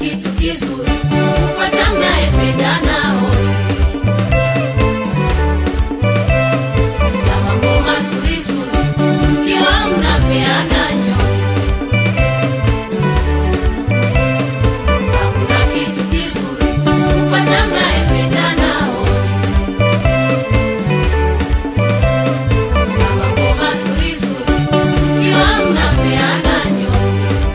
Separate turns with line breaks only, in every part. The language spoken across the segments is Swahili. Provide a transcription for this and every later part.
kitu kizuri kupata mnayependana wote na mambo mazuri zuri mkiwa mnapeana nyote. Hakuna kitu kizuri kupata mnayependana wote na mambo mazuri zuri mkiwa mnapeana nyote.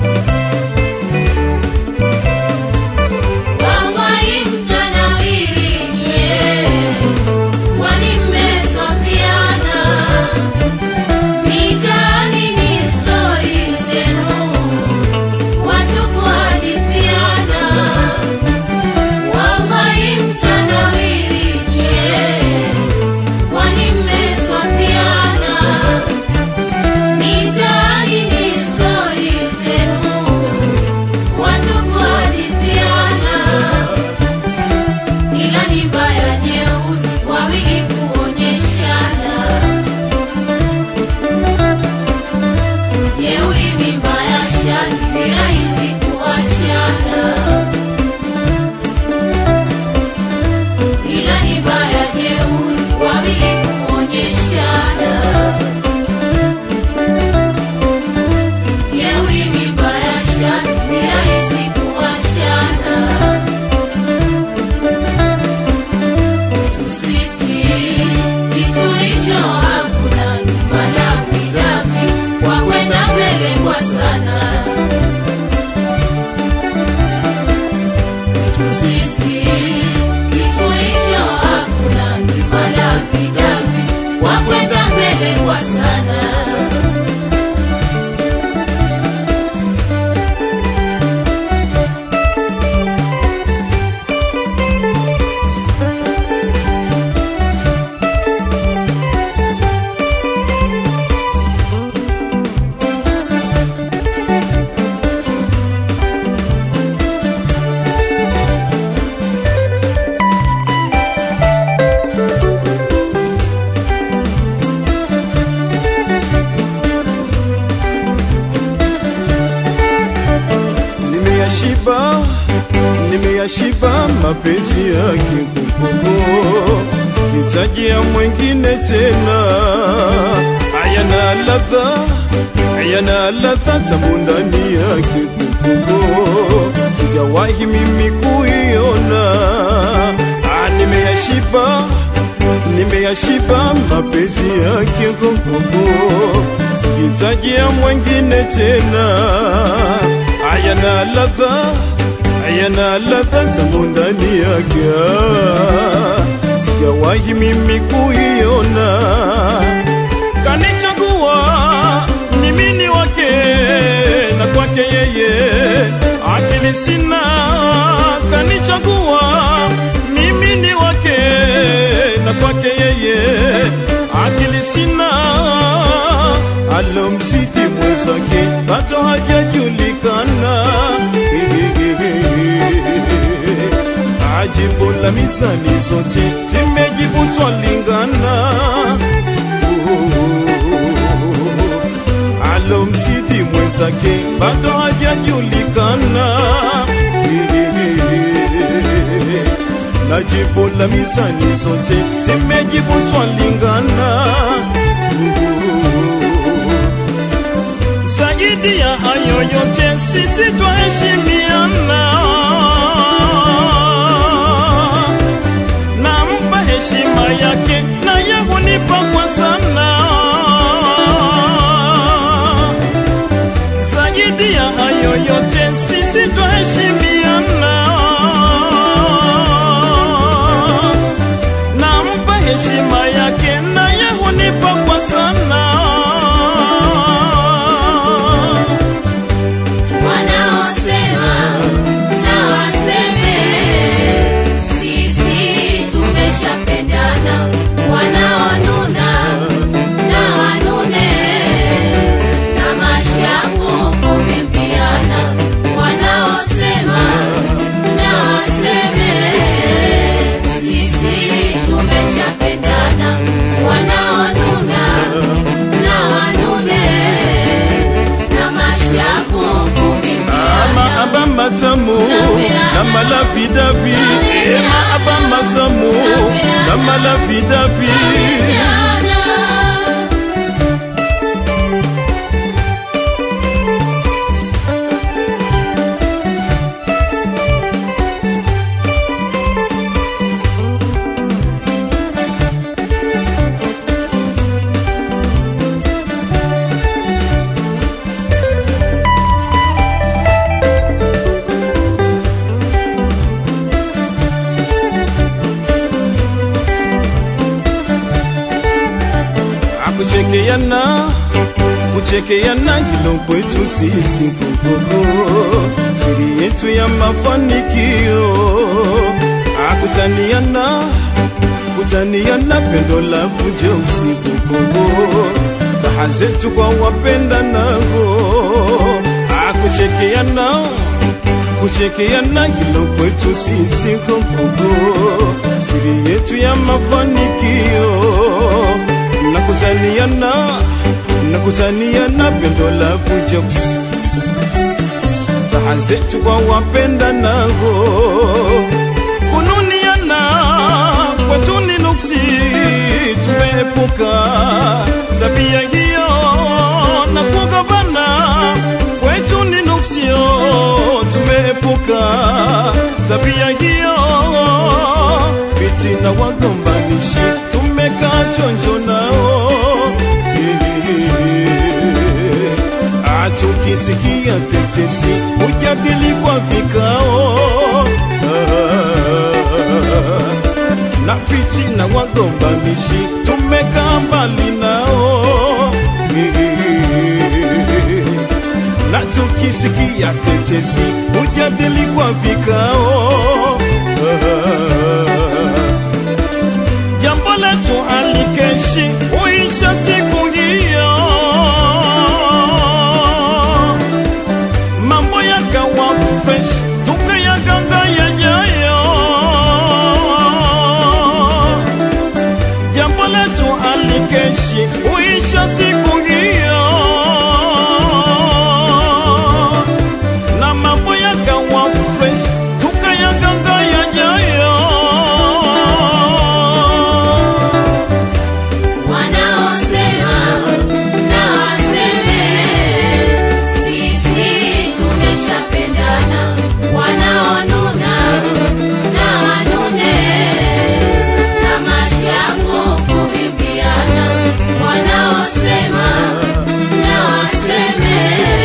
Wallahi mtanawiri nyie, kwani mmeswafiana. Mitaani ni stori zenu, watu kuhadithiana. Wallahi mtanawiri nyie, kwani mmeswafiana. Mitaani ni stori zenu, watu kuhadithiana ila ni mbaya jeuri wawili kuonyeshana jeuri mimba ya shani ni rahisi kuachana ila ni mbaya jeuri wawili kuonyeshana jeuri mimba ya shani ni rahisi kuachana Tusisi kitu hicho hakuna madafidafi kwa kwenda mbele kwa sana. Tusisi kitu hicho hakuna madafidafi kwa kwenda mbele kwa sana.
nimeyashiba nimeyashiba mapenzi yake kukubu sikitajia mwengine tena hayana ladha hayana ladha tamu ndani yake kukubu sijawahi mimi kuiona Ah, nimeyashiba nimeyashiba mapenzi yake kukubu sikitajia mwengine tena hayana ladha hayana ladha tamu ndani yake Ah, sijawahi mimi kuiona kanichagua mimi ni wake na kwake yeye akili sina kanichagua mimi ni wake na kwake yeye akili sina alomzidi mwenzake bado hajajulikana ajibu la mizani zote zimejibu twalingana alomzidi mwenzake bado hajajulikana na jibu la mizani zote zimejibu twalingana zaidi ya hayo yote sisi twaheshimiana nampa heshima yake naye hunipa kwa sana zaidi ya hayo yote sisi twaheshimiana nampa heshima yake naye hunipa kwa sana
Wanaosema na waseme, sisi tumeshapendana. Wanaonuna na wanune, na mashavu kuvimbiana. Wanaosema na waseme, sisi tumeshapendana. Wanaonuna na wanune, na mashavu kuvimbiana.
ama aba matamu
Na
na malavidavi ema aba mazamu na malavidavi akuchekeana kuchekeana kilo kwetu sisi kukuku siri yetu ya mafanikio akutaniana kutaniana pendo la kuja usiku kuku raha zetu kwa wapenda nago akuchekeana kuchekeana kilo kwetu sisi kukuku siri yetu ya mafanikio nakutaniana nakutaniana pendo la kuja raha zetu kwa wapenda nago kununiana kwetu ni nuksi tumeepuka tabia hiyo na kugavana kwetu ni nuksio tumeepuka tabia hiyo vitina wagombanishi tumekaa chonjo nao atukisikia tetesi ujadili kwa vikao na fitina wagombanishi tumekaa mbali nao na tukisikia tetesi ujadili kwa vikao jambo letu alikeshi uisha siku hiyo mambo yakawa fresh tukayaganga yajayo jambo letu alikeshi uisha siku hiyo na mambo yakawa fresh tukayaganga yajayo
Wanaosema na waseme, sisi tumeshapendana. Wanaonuna na wanune, tamasha yako kuvimbiana. Wanaosema na waseme,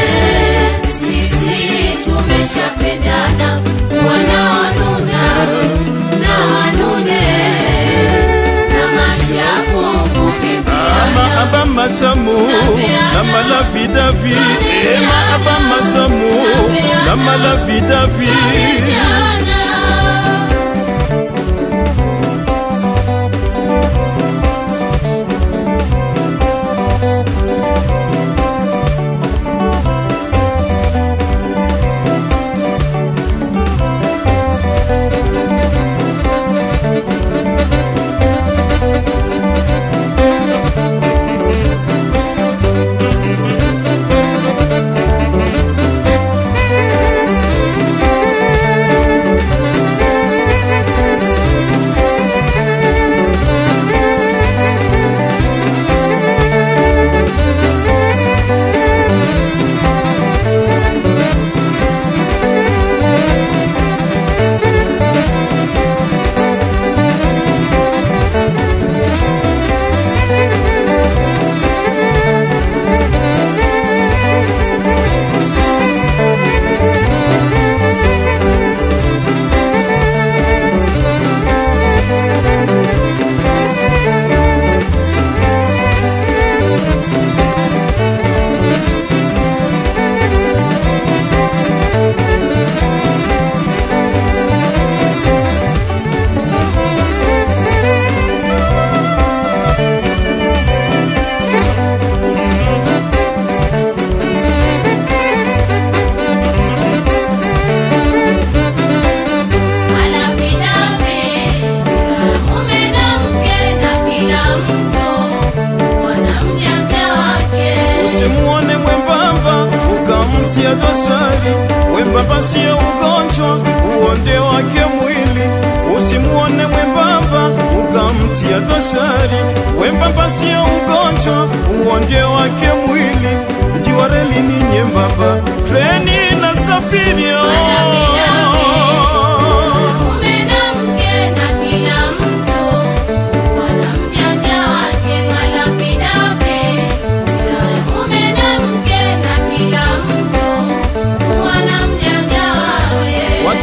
sisi tumeshapendana. Wanaonuna na wanune, tamasha yako kuvimbiana.
ama aba matamu na malavidavi ema aba matamu na malavidavi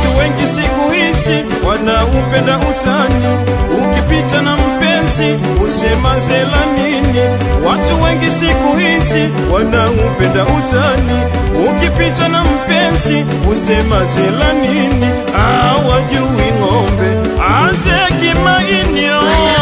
Watu wengi siku hizi wanaupenda utani, ukipita na mpenzi usema zela nini. Watu wengi siku hizi wanaupenda utani, ukipita na mpenzi usema zela nini. Hawajui ng'ombe azeki mainio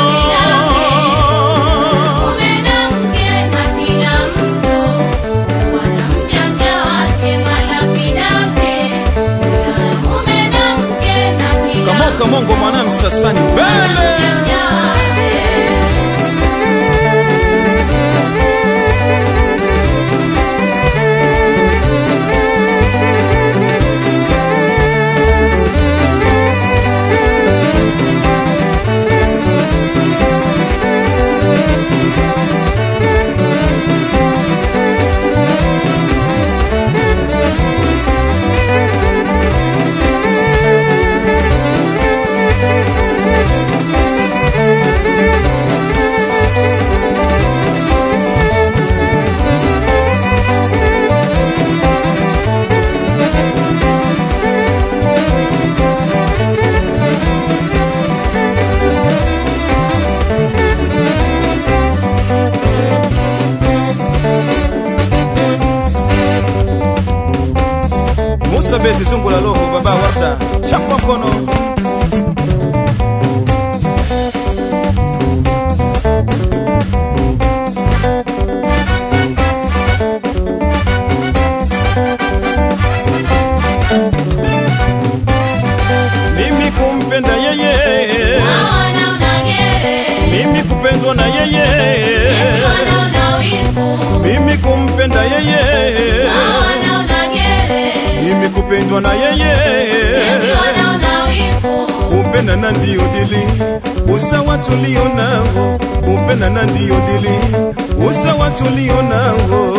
Mume na mke na kila mtu wana mjanja wake wala vidake. Mume na mke na kila
kamoka mongo mwanam sasani
wana
mbele
mjanja wake.
Musa Bezi zungu la loho baba warda chapa mkono mimi kumpenda yeye
Hawana unagere,
mimi kupendwa na yeye
eti wanaona wivu.
mimi kumpenda yeye
Hawana unagere,
mimi kupendwa na yeye
eti wanaona wivu.
kupenda na ndio dili usawa tulio nao kupenda na ndio dili usawa tulio nao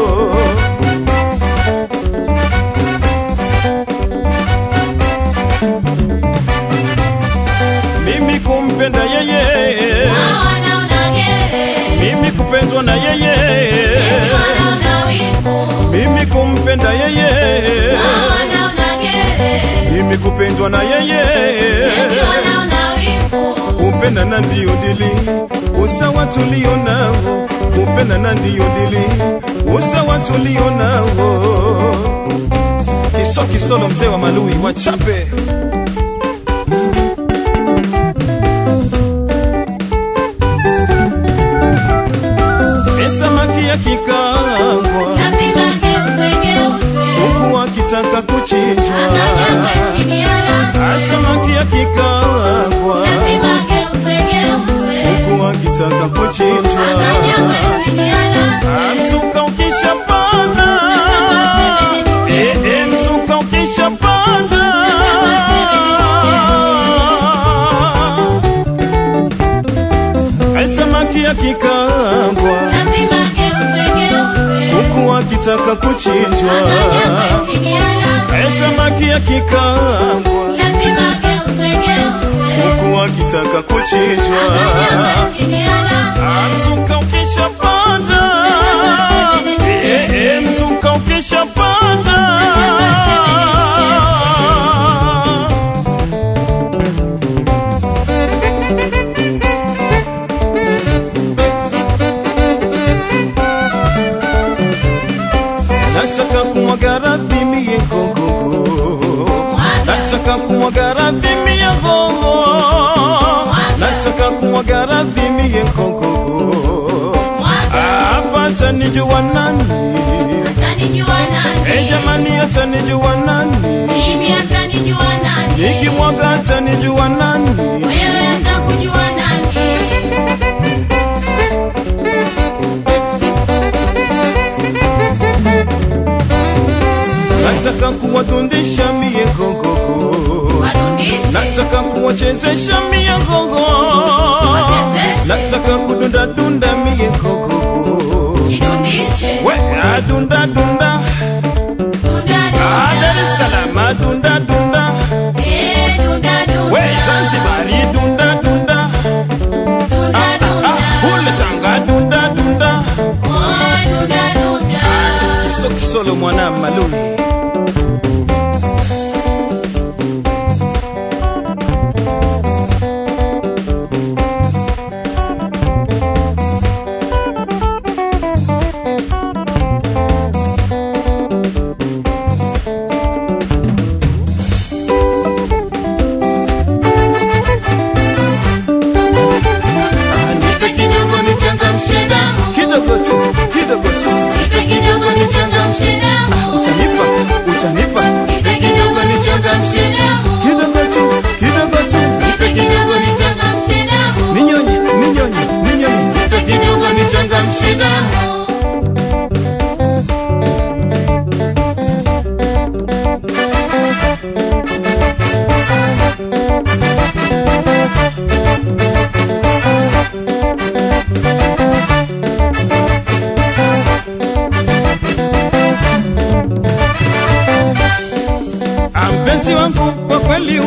mimi kumpenda yeye
Hawana unagere,
mimi kupendwa na yeye
eti wanaona wivu.
mimi kumpenda yeye
Hawana unagere,
mimi kupendwa na yeye
eti wanaona wivu.
kupenda na ndio dili usawa tulio nao kupenda na ndio dili usawa tulio nao kiso kisolo mzee wa malui wachape samaki akikaangwa
Lazima geuzwe, geuzwe.
huku akitaka kuchinjwa
Akanyagwe chini ya lazi.
samaki akikaangwa
Lazima geuzwe, geuzwe.
huku akitaka kuchinjwa
Akanyagwe chini ya lazi.
Mzuka ukishapanda Eh, eh, mzuka ukishapanda Eh, samaki akikangwa
Lazima geuzwe, geuzwe.
huku akitaka kuchinjwa
Akanyagwe chini ya lazi.
Eh, samaki akikangwa
Lazima geuzwe, geuzwe.
huku akitaka kuchinjwa
Akanyagwe chini ya lazi.
mzuka ukishapanda Eh, eh, mzuka ukishapanda nataka kumwaga radhi mie gogogo nataka kumwaga radhi mie gogo nataka kumwaga radhi mie gogogo hapa atanijua nani
Atanijua
Eh,
nani?
jamani atanijua nani
Mimi atanijua nani?
nikimwaga atanijua nani
Wewe atakujua nani?
nataka kuwadundisha mie gogogo
Wadundishe.
nataka kuwachezesha mie gogo
Wachezeshe.
nataka kudundadunda mie gogogo
Jidundishe.
we adundadunda
Dunda,
Ah,
dunda.
Dar es Salaam adundadunda
Eh, dunda, dunda.
we zanzibari dundadunda
Dunda, dunda.
kule tanga dundadunda
Oh, dunda, dunda.
solo mwana maluni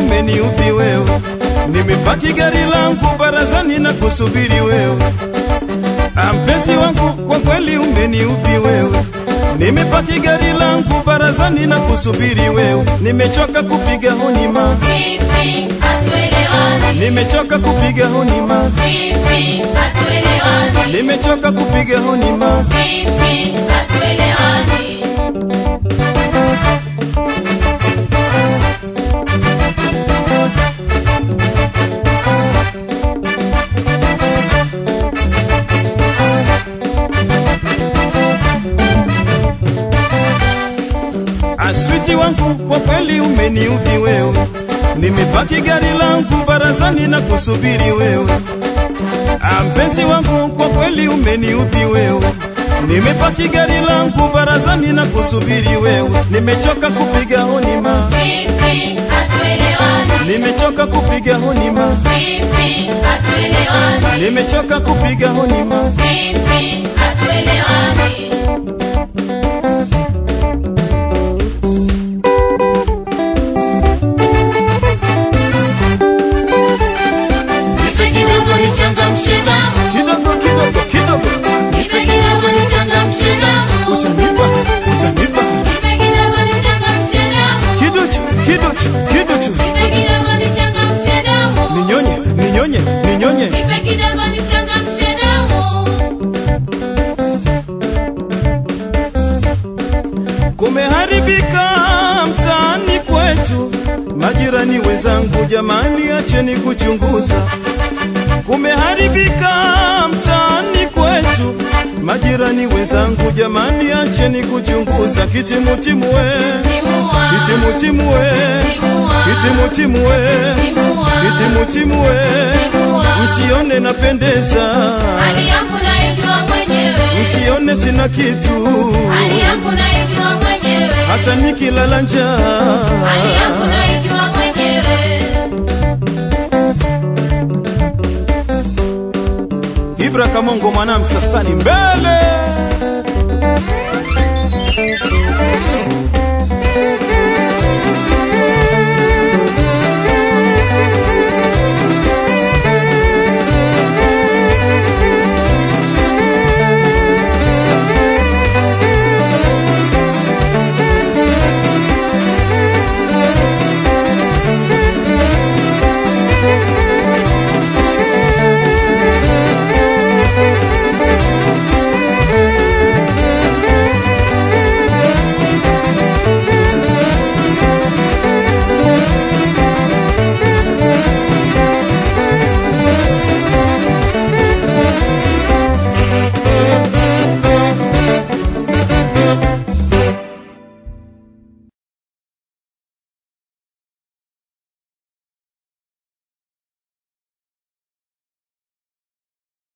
umeniudhi wewe, nimepaki gari langu barazani na kusubiri wewe. Ah, Mpenzi wangu kwa kweli umeniudhi wewe, nimepaki gari langu barazani na kusubiri wewe. Nimechoka kupiga honima,
Vipi hatuelewani?
nimechoka kupiga honima,
Vipi hatuelewani?
nimechoka kupiga honima.
Vipi hatuelewani?
Aswiti wangu kwa kweli umeniudhi wewe, nimepaki gari langu barazani na kusubiri wewe. Ah, Mpenzi wangu kwa kweli umeniudhi wewe, nimepaki gari langu barazani na kusubiri wewe. Nimechoka kupiga honima,
Vipi hatuelewani?
nimechoka kupiga honima,
Vipi hatuelewani?
nimechoka kupiga honima.
Vipi hatuelewani? Nipe kidogo nichangamshe damu.
Kidogo kidogo kidogo,
Nipe kidogo nichangamshe damu.
utanipa utanipa
Nipe kidogo nichangamshe damu.
kiduchu kiduchu kiduchu,
Nipe kidogo nichangamshe damu.
ninyonye ninyonye ninyonye.
Nipe kidogo nichangamshe damu.
Kumeharibika mtaani kwetu, majirani wenzangu, jamani, acheni kuchunguza. Kumeharibika mtaani kwetu, majirani wenzangu, jamani, acheni kuchunguza. Kitimutimu we,
Timua.
kitimutimu we,
Timua.
kitimutimu we,
Timua.
kitimutimu we,
Timua.
msione napendeza,
Hali yangu naijua mwenyewe.
msione sina kitu,
Hali yangu naijua mwenyewe.
hata nikilala njaa
Hali yangu naijua mwenyewe.
Ibra Kamongo mwana Msasani mbele